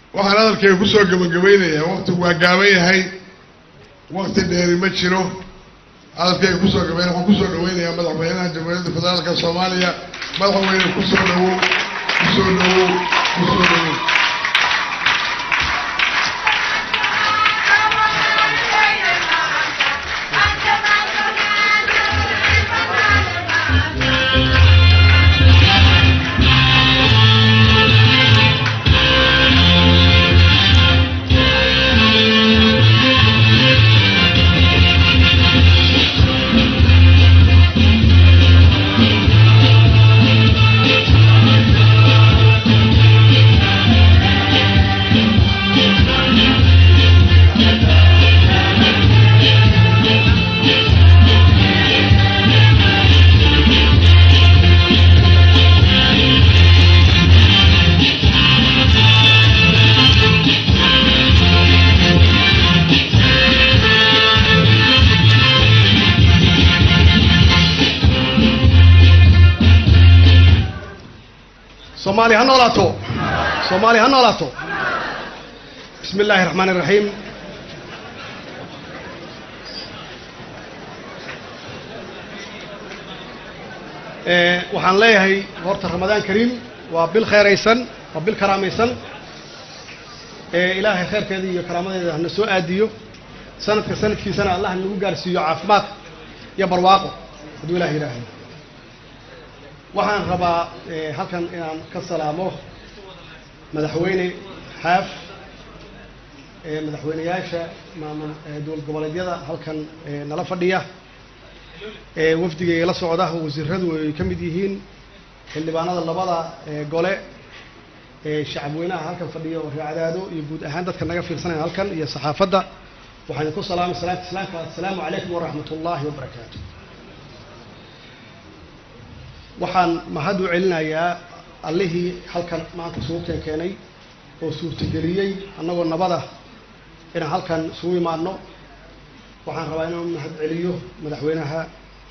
waxaan hadalkayga kusoo gabagabaynayaa waktigu waa gaaban yahay wakti dheeri ma jiro hadalkayga kusoo gabayn waxaan kusoo dhaweynayaa madaxweynaha jamhuuriyadda federaalka soomaaliya madaxweyne kusoo dhawow kusoo dhawow kusoo dhawow soomaali ha noolaato soomaali ha noolaato bismi illaahi raxmaan iraxiim waxaan leeyahay horta ramadaan kariim waa bil kheeraysan waa bil karaamaysan ilaahay kheyrkeeda iyo karaamadeeda hana soo aadiyo sanadka sanadkiisana allah nagu gaarsiiyo caafimaad iyo barwaaqo hadduu ilaah yidhaahdo waxaan rabaa halkan inaan ka salaamo madaxweyne xaaf madaxweyneyaasha maamul dowlad goboleedyada halkan nala fadhiya wafdigay la socda wasiiradu ay ka mid yihiin xildhibaanada labada gole shacabweynaha halkan fadhiya oo reecadaado iyo guud ahaan dadka naga fiirsanaya halkan iyo saxaafadda waxaan idinku salaamay salaanta islaamka assalaamu calaykum waraxmat ullaahi wabarakaatu waxaan mahad u celinayaa allihii halkan maanta isugu keen keenay oo suurtageliyey annagoo nabada inaan halkan isugu imaadno waxaan rabaa inaan u mahad celiyo madaxweynaha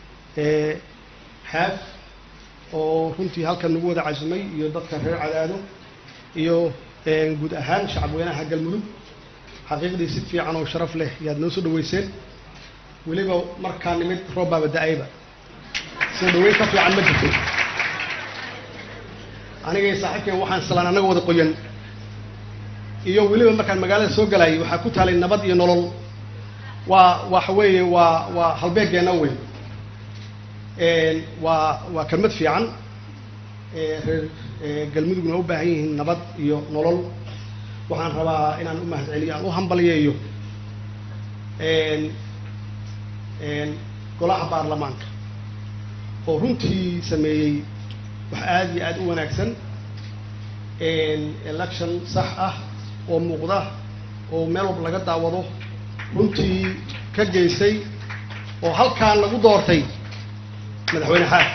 xaaf oo runtii halkan nagu wada casumay iyo dadka reer cadaado iyo guud ahaan shacabweynaha galmudug xaqiiqdii si fiican oo sharaf leh yaad noo soo dhaweyseen weliba markaa nimid roob baaba da-ayba soo dhaweyn ka fiican ma jirto anigay saaxiibkeen waxaan islaan annaga wada qoyan iyo weliba markaan magaalada soo galayay waxaa ku taalay nabad iyo nolol waa waxa weeye waa waa halbeegeenna weyn waa waa kelmad fiican reer galmudugna u baahan yihiin nabad iyo nolol waxaan rabaa inaan u mahad celiyo aan u hambalyeeyo golaha baarlamaanka oo runtii sameeyey wax aada iyo aada u wanaagsan election sax ah oo muuqda oo meel walba laga daawado runtii ka geystay oo halkaan lagu doortay madaxweyne xaaf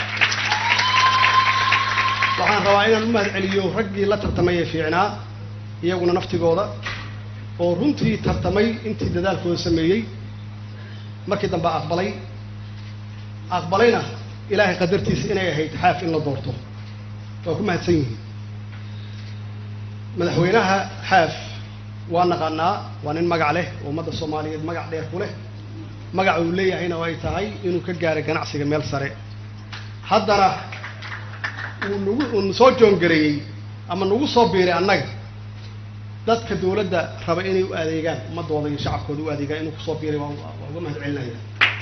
waxaan rabaa inaan u mahad celiyo raggii la tartamay ee fiicnaa iyaguna naftigooda oo runtii tartamay intii dadaalkooda sameeyey markii dambe aqbalay aqbalayna ilaahay qadartiisa inay ahayd xaaf in la doorto waa ku mahadsan yihiin madaxweynaha xaaf waa naqaanaa waa nin magac leh oo ummadda soomaaliyeed magac dheer ku leh magaca uu leeyahayna oo ay tahay inuu ka gaaray ganacsiga meel sare haddana uu nagu uu soo joongareeyey ama nagu soo biiray annaga dadka dawladda raba inay u adeegaan ummadooda iyo shacabkooda u adeegaan inuu kusoo biiray waa waa uga mahad celinaya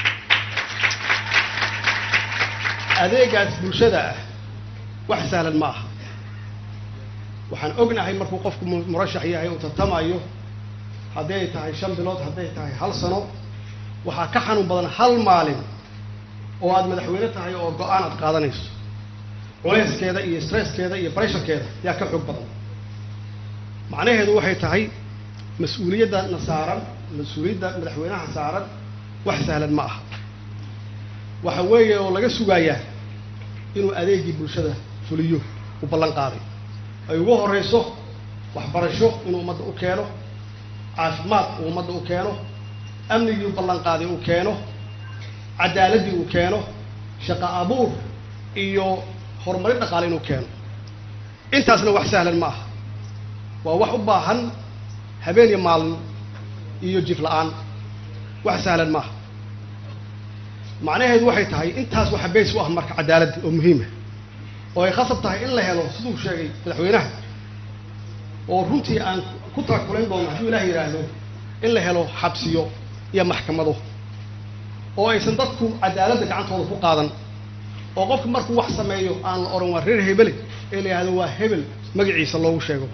adeegaas bulshada ah wax sahlan ma aha waxaan ognahay markuu qofku murashax yahay uu tartamayo hadday tahay shan bilood hadday tahay hal sano waxaa ka xanuun badan hal maalin oo aad madaxweyne tahay oo go-aan aad qaadanayso culeyskeeda iyo stresskeeda iyo bresharkeeda yaa ka xoog badan macnaheedu waxay tahay mas-uuliyadda na saaran mas-uuliyadda madaxweynaha saaran wax sahlan ma aha waxa weeye oo laga sugayaa inuu adeegii bulshada fuliyo u ballan qaaday ay ugu horeyso waxbarasho inuu ummadda u keeno caafimaad uu ummadda u keeno amnigii u ballan qaaday uu keeno cadaaladii uu keeno shaqo abuur iyo horumarin dhaqaale inuu keeno intaasna wax sahlan ma aha waa wax u baahan habeen iyo maalin iyo jif la-aan wax sahlan maaha macnaheedu waxay tahay intaas waxa bays u ah marka cadaaladda oo muhiima oo ay khasab tahay in la helo siduu sheegay madaxweynaha oo runtii aan ku taakulayn doono hadduu ilaah yidhaahdo in la helo xabsiyo iyo maxkamado oo aysan dadku cadaaladda gacantooda ku qaadan oo qofka markuu wax sameeyo aan la odhan waa reer hebele ee la yidhahdo waa hebel magaciisa loogu sheego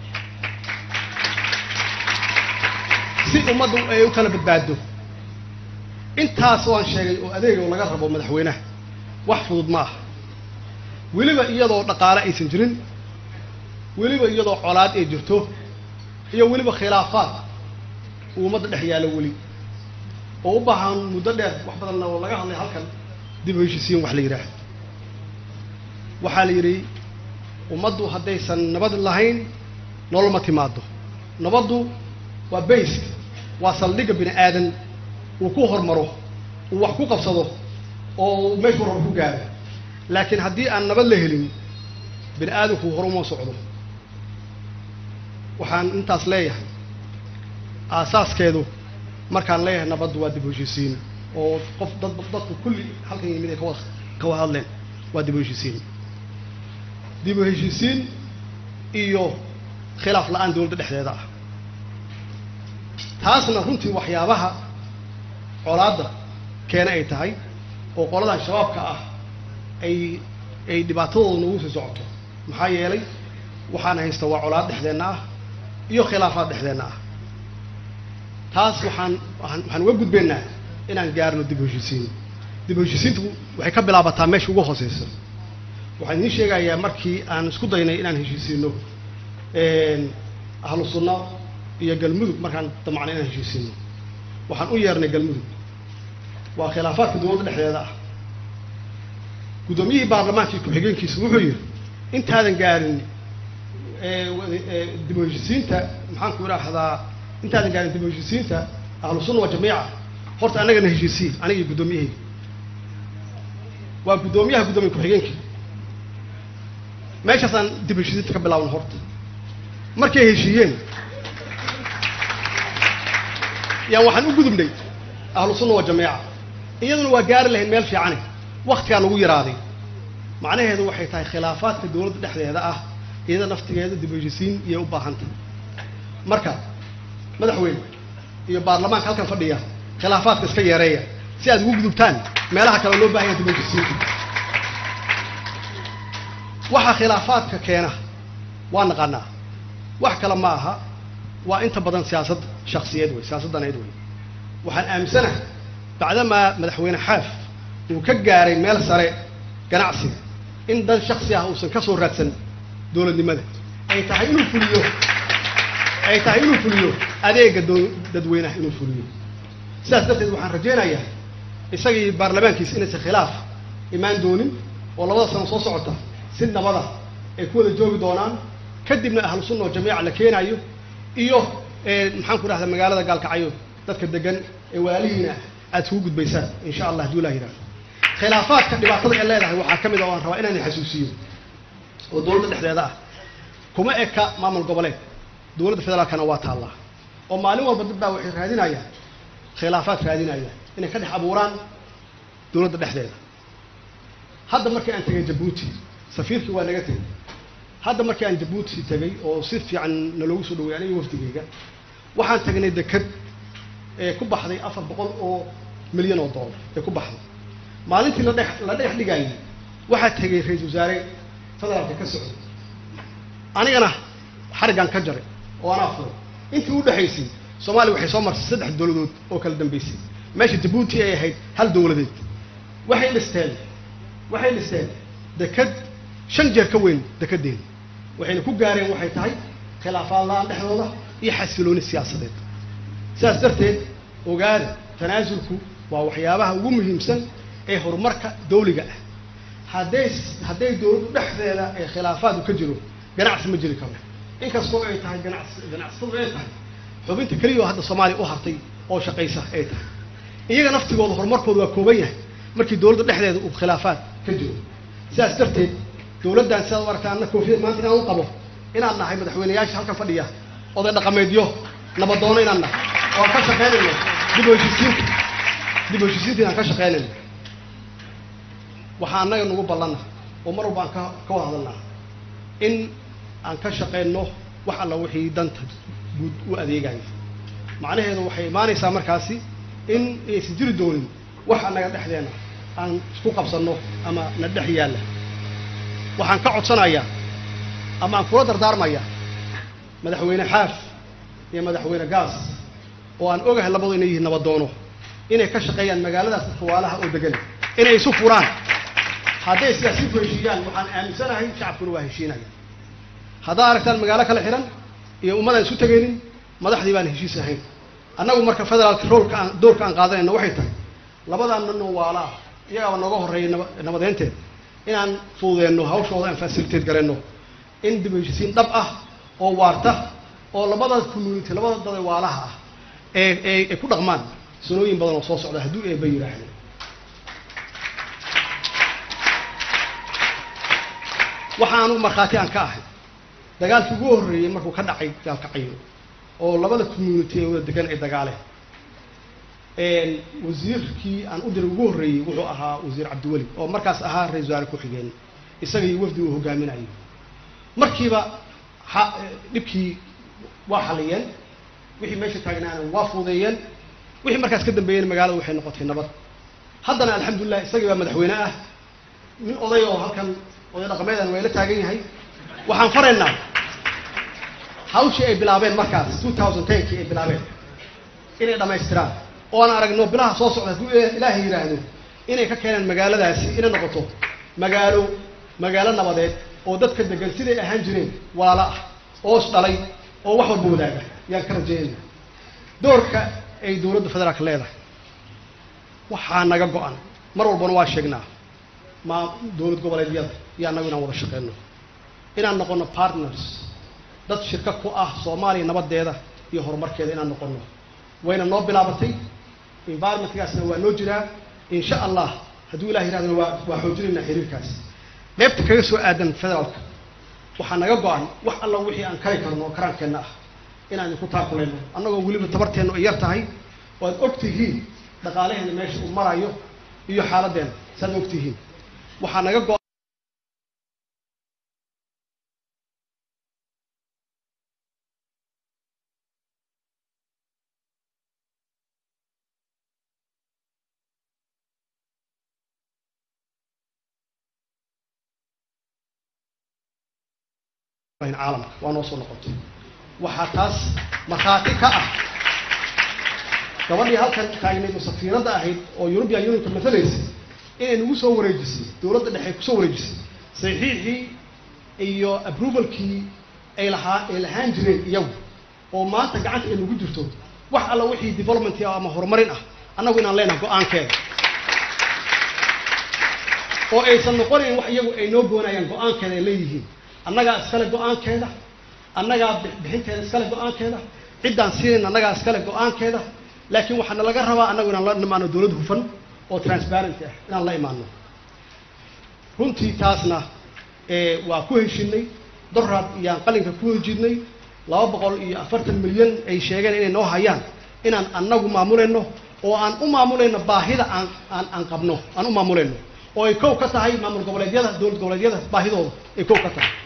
si ummaddu ay u kala badbaado intaas waan sheegay oo adeega laga rabo madaxweynaha wax fudud ma aha weliba iyadoo dhaqaale aysan jirin weliba iyadoo colaad ay jirto iyo weliba khilaafaad uu ummadda dhex yaalo weli oo u baahan muddo dheer wax badanna oo laga hadlay halkan dib u heshisiin wax la yidhaahdo waxaa la yidhi ummaddu haddaysan nabad lahayn nolol ma timaado nabaddu waa bayska waa saldhigga bini aadan uu ku hormaro uu wax ku qabsado oo meeshuu rabo ku gaaro laakiin haddii aan nabad la helin bini aadamku horuma socdo waxaan intaas leeyahay aasaaskeedu markaan leeyahay nabaddu waa dib u heshisiin oo qof dad dadku kulli halkan yimid ay kawa kawada hadleen waa dib u heshisiin dib u heshisiin iyo khilaaf la-aan dawladda dhexdeeda ah taasna runtii waxyaabaha colaadda keena ay tahay oo qoladan shabaabka ah ay ay dhibaatadooda nagu sii socoto maxaa yeelay waxaan haysta waa colaad dhexdeenna ah iyo khilaafaad dhexdeenna ah taas waxaan waaan waxaan uga gudbaynaa inaan gaarno dib u heshisiin dib u heshisiintu waxay ka bilaabataa meesha ugu hooseysa waxaan idiin sheegayaa markii aan isku daynay inaan heshiisiino ahlu sunna iyo galmudug markaan damacnay inaan heshiisiino waxaan u yeernay galmudug waa khilaafaadka dowladda dhexdeeda ah guddoomiyihii baarlamaankii ku-xigeenkiisa wuxuu yidhi intaadan gaarin dib u heshisiinta maxaan ku idhaahdaa intaadan gaarin dib u heshisiinta ahlu sunna wa jamiica horta annagana heshiisiin anigii guddoomiyahayga waa guddoomiyaha guddoomiye ku-xigeenkii meeshaasaan dib u heshisiinta ka bilaabna horta markay heshiiyeen yaan waxaan u gudubnay ahlu sunna wa jamiica iyaduna waa gaari lahayd meel fiicane waktigaa nagu yaraaday macnaheedu waxay tahay khilaafaadka dowladda dhexdeeda ah iyada naftigeeda dib u heshisiin iyay u baahantay marka madaxweyne iyo baarlamaanka halkan fadhiya khilaafaadka iska yeereeya si aad ugu gudubtaan meelaha kale loo bahanya dib u heshisiinta waxa khilaafaadka keena waa naqaanaa wax kale ma aha waa inta badan siyaasad shaksiyeed wey siyaasaddaneed wey waxaan aaminsanahay bacdamaa madaxweyne xaaf uu ka gaaray meel sare ganacsiga in dan shaksi ah uusan ka soo raadsan dowladnimada ay tahay inuu fuliyo ay tahay inuu fuliyo adeega doo dadweynaha inuu fuliyo sidaas darteed waxaan rajaynayaa isagii baarlamaankiisa inaysan khilaaf imaan doonin oo labada sano soo socota si nabada ay ku wada joogi doonaan kadibna ahlu sunna oo jamiica la keenayo iyo maxaan ku dhahdaa magaalada gaalkacyo dadka degan ee walaalihiina aad isugu gudbaysaan insha allah hadduu ilah yidhahdo khilaafaadka dhibaatada ay leedahay waxaa ka mid a o aan rabaa inaan xasuusiyo oo dowladda dhexdeeda ah kuma eka maamul goboleed dowladda federaalkana waa taallaa oo maalin walba dad baa waxay raadinayaan khilaafaad raadinayaan inay ka dhex abuuraan dowladda dhexdeeda hadda markii aan tegay jabuuti safiirkii waa naga tegay hadda markii aan jabuuti tegay oo si fiican naloogu soo dhaway aniga wafdigeyga waxaan tagnay deked ee ku baxday afar boqol oo milyan oo dollar ee ku baxday maalintii la dhex la dhex dhigayay waxaa tegay ra-isul wasaare federaalka ka socday anigana xariggaan ka jaray oo anaa furay intii u dhexaysay soomaaliya waxay soo martay saddex dowladood oo kala dambeysay meesha jabuuti ay ahayd hal dowladeed waxay dhisteen waxay dhisteen deked shan jeer ka weyn dekedeeda waxayna ku gaareen waxay tahay khilaafaad la-aan dhexdooda iyo xasilooni siyaasadeed sidaas darteed ogaada tanaasulku waa waxyaabaha ugu muhiimsan ee horumarka dawliga ah hadday hadday dowladdu dhexdeeda ee khilaafaadu ka jiro ganacsi ma jiri karo inkastoo ay tahay ganacsi ganacsatadu ay tahay xubinta keliya oo hadda soomaaliya u hartay oo shaqaysa ay tahay iyaga naftigooda horumarkooda waa kooban yahay markii dowladda dhexdeeda uu khilaafaad ka jiro sidaas darteed dowladdan sidaad u aragtaa anna koofiyad maanta inaan u qabo inaan nahay madaxweyneyaasha halkan fadhiya oday dhaqameedyo nabadoono inaan nahay oo aan ka shaqaynayno dib u heshiisiinta dib u heshiisiinta inaan ka shaqaynayno waxaa annaga nagu ballana oo mar walba aan ka ka wada hadalnaa in aan ka shaqayno wax alla wixii danta guud u adeegaya macnaheedu waxay imaanaysaa markaasi in aysan jiri doonin wax annaga dhexdeena aan isku qabsanno ama na dhex yaalla waxaan ka codsanayaa ama aan kula dardaarmaya madaxweyne xaaf iyo madaxweyne gaas oo aan ogahay labadu inay yihiin nabadoono inay ka shaqeeyaan magaaladaas xawaalaha oo degan inay isu furaan hadday sidaasi ku heshiiyaan waxaan aaminsanahay shacabkuna waa heshiinaya haddaa aragtaan magaalo kala xihan iyo ummadaan isu tegaynin madaxdii baan heshiis ahayn annagu marka federaalka roolka aan doorka aan qaadanayna waxay tahay labadan nin oo waala ah iyagaaba nooga horreeyay naba nabadeynteed inaan fududeenno hawshooda aan facilitate gareenno in dib u heshiisiin dhab ah oo waarta oo labada community labada dad waalaha ah ee ee ay ku dhaqmaan sanooyin badan oo soo socda hadduu eeba yidhaahdo waxaanu markhaati aan ka ahay dagaalkii ugu horreeyey markuu ka dhacay gaalkacayo oo labada community ee wada degan ay dagaaleen wasiirkii aan u diray ugu horreeyey wuxuu ahaa wasiir cabdiweli oo markaas ahaa ra-isul wasaare ku-xigeen isaga iyo wafdi uu hogaaminayo markiiba ha dhibkii waa xaliyeen wixii meesha taagnaana waa fuudeeyeen wixii markaas ka dambeeyeen magaalada waxay noqotay nabad haddana alxamdulilah isagii baa madaxweyne ah nin oday oo halkan oday dhaqameedan waa ila taagan yahay waxaan faraynaa hawshii ay bilaabeen markaas two thousand tenkii ay bilaabeen inay dhammaystiraan oo aan aragno bilaha soo socda hadduu ilaahay yidhaahdo inay ka keenaan magaaladaasi inay noqoto magaalo magaalo nabadeed oo dadka degan siday ahaan jireen waala ah oos dhalay oo wax walba wadaaga yaan ka rajeynayna doorka ay dowladda federaalka leedahay waxaa naga go-an mar walbana waa sheegnaa ma dowlad goboleedyada iyo annagu inaan wada shaqeyno inaan noqono partners dad shirka ku ah soomaaliya nabadeeda iyo horumarkeeda inaan noqono wayna noo bilaabatay environmentkaasna waa noo jiraa insha allah hadduu ilah yirahdana waa waa xoojinaynaa xiriirkaas qeybta kaga soo aadan federaalka waxaa naga go-an wax alla wixii aan kari karno oo karaankeenna ah inaan idinku taakulayno annagoo weliba tabarteennu ay yar tahay oo aad og tihiin dhaqaalaheena meesha uu marayo iyo xaaladdeena saaad og tihiin waxaa naga go caalamka waa noo soo noqotay waxaa taas markhaati ka ah gabadhii halkan taagnayd oo safiiradda ahayd oo european unionka matalaysay inay nagu soo wareejisay dowladda dhexe ay kusoo wareejisay saxiixii iyo approvalkii ay lahaa ay lahaan jireen iyagu oo maanta gacanta ay nagu jirto wax alla wixii development ah ama horumarin ah annagu inaan leenahay go-aankeeda oo aysan noqonayn wax iyagu ay noo goonayaan go-aankeeda ay leeyihiin annagaa iskale go-aankeeda annagaa bixinteeda iskale go-aankeeda ciddaan siinayn annagaa iskale go-aankeeda laakiin waxaana laga rabaa annagu inaan la imaano dowlad hufan oo transparent ah inaan la imaano runtii taasna waa ku heshinay doraad iyaan qalinka ku hejidnay laba boqol iyo afartan milyan ay sheegeen inay noo hayaan inaan annagu maamulayno oo aan u maamulayno baahida aan aan aan qabno aan u maamulayno oo ay kow ka tahay maamul goboleedyada dowlad goboleedyada baahidooda ay kow ka tahay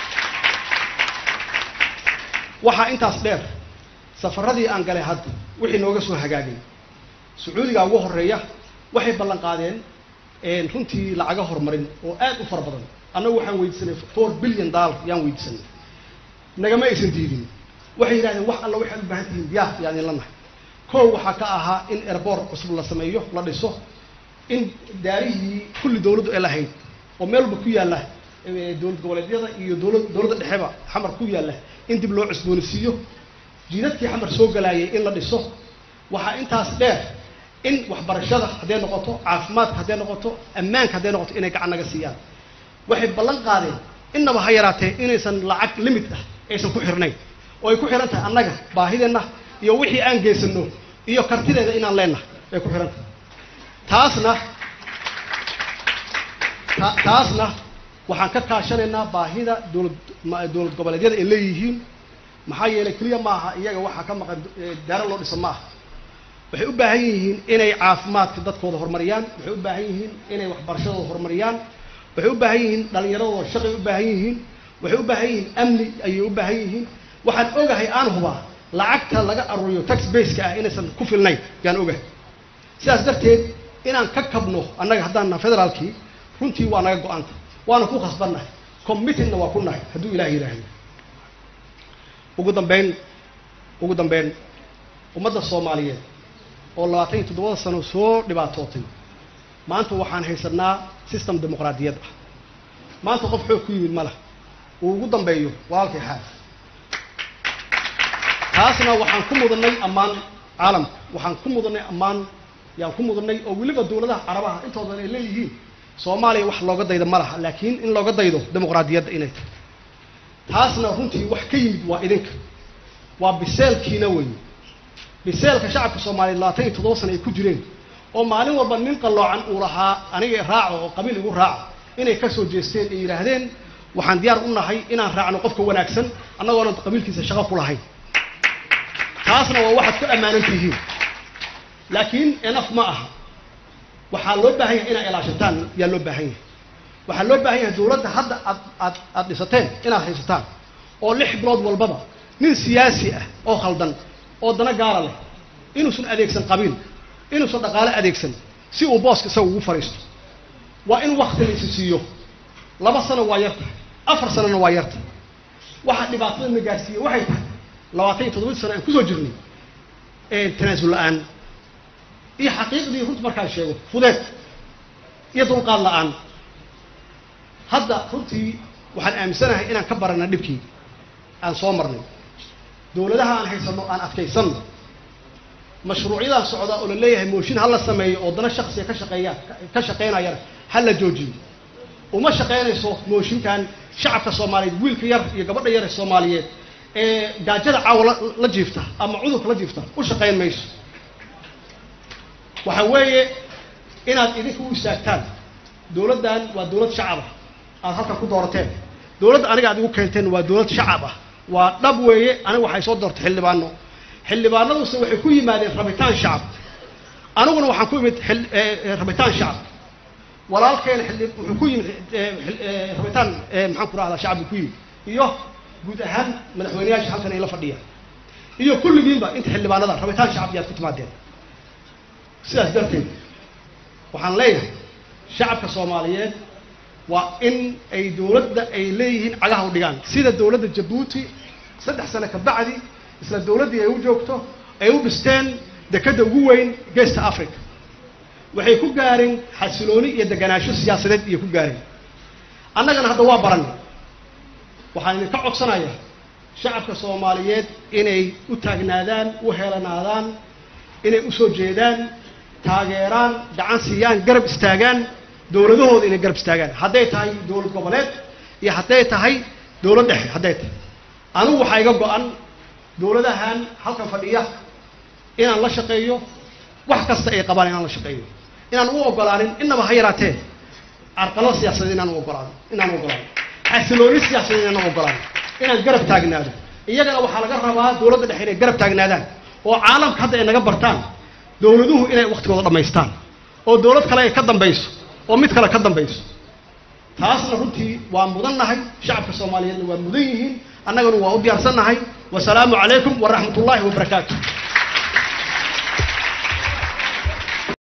waxaa intaas dheer safaradii aan galay hadda wixii nooga soo hagaagay sacuudiga ugu horeeya waxay ballan qaadeen runtii lacaga horumarin oo aad u fara badan annagu waxaan weydiisanay four billion dollar yaan weydiisanay nagama aysan diidin waxay yidhahdeen wax alla waxaad u baahan tihiin diyaar yaan idin la nahay kow waxaa ka ahaa in airboort cusub la sameeyo la dhiso in daarihii kulli dowladdu ay lahayd oo meel walba ku yaalla dowlad goboleedyada iyo dowlad dowladda dhexeba xamar ku yaalla in dib loo cusboonisiiyo jiidadkii xamar soo galaayay in la dhiso waxaa intaas dheer in waxbarashada hadday noqoto caafimaadka hadday noqoto ammaanka hadday noqoto inay gacan naga siiyaan waxay ballan qaadeen innaba ha yaraatee inaysan lacag limit ah aysan ku xirnayn oo ay ku xihan tahay annaga baahideenna iyo wixii aan geysano iyo kartideeda inaan leenahay ay ku xihan tahay taasna ta taasna waxaan ka kaashanaynaa baahida dowlad dowlad goboleedyada ay leeyihiin maxaa yeelay keliya maaha iyaga waxaa ka maqan daaro loo dhisa ma aha waxay u baahan yihiin inay caafimaadka dadkooda horumariyaan waxay u baahan yihiin inay waxbarashadooda horumariyaan waxay u baahan yihiin dhallinyaradooda shaqay u baahan yihiin waxay u baahan yihiin amni ayay u baahan yihiin waxaan ogahay aan hubaa lacagta laga aruuriyo tax baseka ah inaysan ku filnayn yaan ogahay sidaas darteed inaan ka kabno annaga haddaan naha federaalkii runtii waa naga go-anta waana ku khasbannahay commitedna waa ku nahay hadduu ilaah yidhaahdo ugu dambeyn ugu dambeyn ummadda soomaaliyeed oo labaatan iyo toddobada sano soo dhibaatootay maanta waxaan haysanaa system dimuqraadiyad ah maanta qof xoog ku yimid ma lah uu ugu dambeeyo walaalkay xaas taasna waxaan ku mudanay ammaan caalamka waxaan ku mudanay ammaan yaan ku mudanay oo weliba dawladaha carabaha intoodan ay leeyihiin soomaaliya wax looga daydo ma laha laakiin in looga daydo dimuqraadiyadda inay tahay taasna runtii wax ka yimid waa idinka waa biseelkiina weeye biseelka shacabka soomaaliyeed labaatan iyo toddoba sana ay ku jireen oo maalin walba nin qalloocan uu lahaa aniga raaco oo qabiil igu raaca inay ka soo jeesteen ay yidhaahdeen waxaan diyaar u nahay inaan raacno qofka wanaagsan annagoona qabiilkiisa shaqo ku lahayn taasna waa waxaad ku ammaanan tihiin laakiin enaf ma aha waxaa loo baahan yahay inaad ilaashataan yaa loo baahan yahay waxaa loo baahan yahay dawladda hadda aad aad aad dhisateen inaad haysataan oo lix bilood walbaba nin siyaasi ah oo khaldan oo dana gaara leh inuusan adeegsan qabiil inuusan dhaqaale adeegsan si uu booska isaga ugu fadhiisto waa in wakti laysi siiyo laba sano waa yarta afar sanona waa yarta waxaa dhibaatada na gaarsiiye waxay tahay labaatan iyo toddobadii sano aan kusoo jirnay tanaasul la-aan iyo xaqiiqdii runta markaan sheego fudeed iyo dulqaad la-aan hadda runtii waxaan aaminsanahay inaan ka barana dhibkii aan soo marnay dawladaha aan haysano aan adkaysanno mashruucyadaan socdaa oo la leeyahay mooshin ha la sameeyo oo dana shaksiga ka shaqeeyaan ka shaqaynayana ha la joojiyo uma shaqaynayso mooshinkan shacabka soomaaliyeed wiilka yar iyo gabadha yar ee soomaaliyeed ee gaajada caawa la jiifta ama cudurka la jiifta u shaqayn mayso waxa weeye inaad idinka u istaagtaan dawladdan waa dawlad shacab ah aada halkan ku doorateen dawladda aniga aad igu keenteen waa dawlad shacab ah waa dhab weeye aniga waxay soo doortay xildhibaano xildhibaanaduse waxay ku yimaadeen rabitaan shacab aniguna waxaan ku imid rabitaan shacab walaalkeena xildhi wuxuu ku yimid rabitaan maxaan ku rahdaa shacab buu ku yimid iyo guud ahaan madaxweyneyaasha halkan ay la fadhiyaan iyo kulligiinba inta xildhibaanada rabitaan shacab yaad ku timaadeen sidaas darteed waxaan leeyahay shacabka soomaaliyeed waa in ay dawladda ay leeyihiin cagaha u dhigaan sida dawladda jabuuti saddex sano ka bacdi isla dawladdii ay u joogto ay u dhisteen dekadda ugu weyn geesta africa waxay ku gaareen xasilooni iyo deganaansho siyaasadeed iyo ku gaareen annagana hadda waa baranay waxaan idinka codsanayaa shacabka soomaaliyeed inay u taagnaadaan u helanaadaan inay usoo jeedaan taageeraan gacan siiyaan garab istaagaan dawladahooda inay garab istaagaan hadday tahay dawlad goboleed iyo hadday tahay dawlad dhexe hadday tahay anigu waxaa iga go-an dawladahan halkan fadhiya inaan la shaqeeyo wax kasta ay qabaan inaan la shaqeeyo inaan u ogolaanin innaba ha yaraatee carqalada siyaasadeed inaan u ogolaano inaan u ogolaano xasilooni siyaasadeed inaan u ogolaano inaan garab taagnaado iyagana waxaa laga rabaa dawladda dhexe inay garab taagnaadaan oo caalamka hadda ay naga bartaan dawladuhu inay waktigooda dhammaystaan oo dawlad kale ay ka dambayso oo mid kale ka dambayso taasna runtii waa mudan nahay shacabka soomaaliyeedna waa mudan yihiin annagana waa u diyaarsan nahay wasalaamu calaykum waraxmat ullaahi wabarakaatu